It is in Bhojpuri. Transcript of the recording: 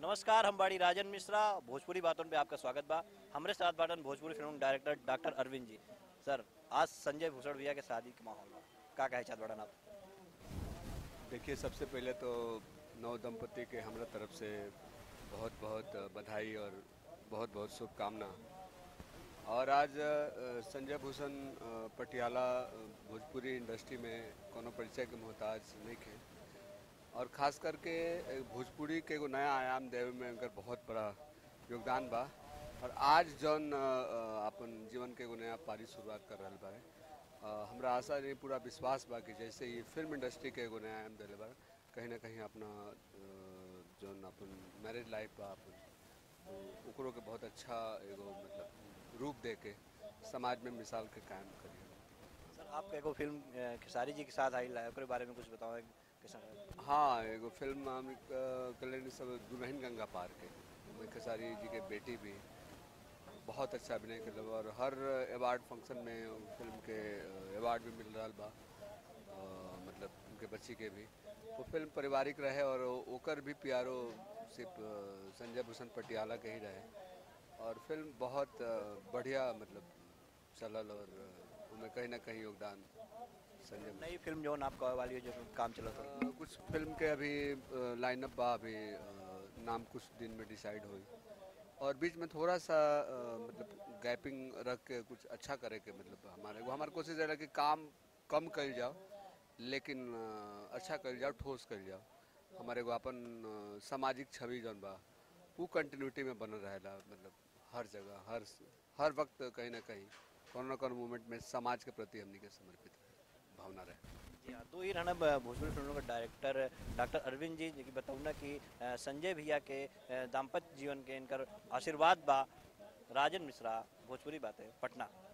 नमस्कार हम बाड़ी राजन मिश्रा भोजपुरी बातों पे आपका स्वागत बा हमारे साथ बाटन Bhojpuri film director doctor Arvind ji sir आज संजय भूषण भैया के शादी के माहौल में का कहे चाहत बाटन आप देखिए सबसे पहले तो नव दंपति के हमरा तरफ से बहुत बहुत बधाई और बहुत बहुत शुभकामना और आज अ, संजय भूषण अ, पटियाला अ, भोजपुरी इंडस्ट्री में कोनो परिचय के मोहताज नहीं थे और खास करके अ, भोजपुरी के एगो नया आयाम देवे में उनकर बहुत बड़ा योगदान बा और आज जौन अ, अ, अपन जीवन के एगो नया पारी शुरुआत कर रहल बारे अ, हमरा आशा नहीं पूरा विश्वास बा कि जैसे ये फिल्म इंडस्ट्री के एगो नया आयाम दिले बा कहीं ना कहीं अपना अ, जौन अपन मैरिज लाइफ बा अपन तो ओकरो के बहुत अच्छा एगो मतलब रूप दे के समाज में मिसाल के कायम करिए सर आपका एगो फिल्म अ, खेसारी जी के साथ आई है ओकरे बारे में कुछ बताओ कैसा रहा? हाँ एगो फिल्म हम कल्याणी सब दुल्हन गंगा पार के ओमे खेसारी जी के बेटी भी बहुत अच्छा अभिनय कर और हर अवार्ड फंक्शन में उ फिल्म के अवार्ड भी मिल रहा बा अ, मतलब उनके बच्ची के भी वो फिल्म पारिवारिक रहे और ओकर भी प्यारो सिर्फ अ, संजय भूषण पटियाला के ही रहे और फिल्म बहुत अ, बढ़िया मतलब चलल और अ, उनमें कहीं ना कहीं योगदान संजय नई फिल्म जो आप कहे वाली है जो काम चला था अ, कुछ फिल्म के अभी लाइनअप बा अभी अ, नाम कुछ दिन में डिसाइड हुई और बीच में थोड़ा सा अ, मतलब गैपिंग रख के कुछ अच्छा करे के मतलब हमारे वो हमारी कोशिश रहा कि काम कम कर जाओ लेकिन अ, अच्छा कर जाओ ठोस कर जाओ हमारे एगो अपन अ, सामाजिक छवि जौन बा वो कंटिन्यूटी में बनल रहेला मतलब हर जगह हर हर वक्त कहीं ना कहीं कोनो न कोनो मोमेंट में समाज के प्रति हमनी के समर्पित भावना रहे जी हाँ तो ये रहना ब- भोजपुरी फिल्मों का डायरेक्टर डॉक्टर अरविंद जी जी बताऊँ ना कि अ, संजय भैया के अ, दाम्पत्य जीवन के इनकर आशीर्वाद बा राजन मिश्रा भोजपुरी बातें पटना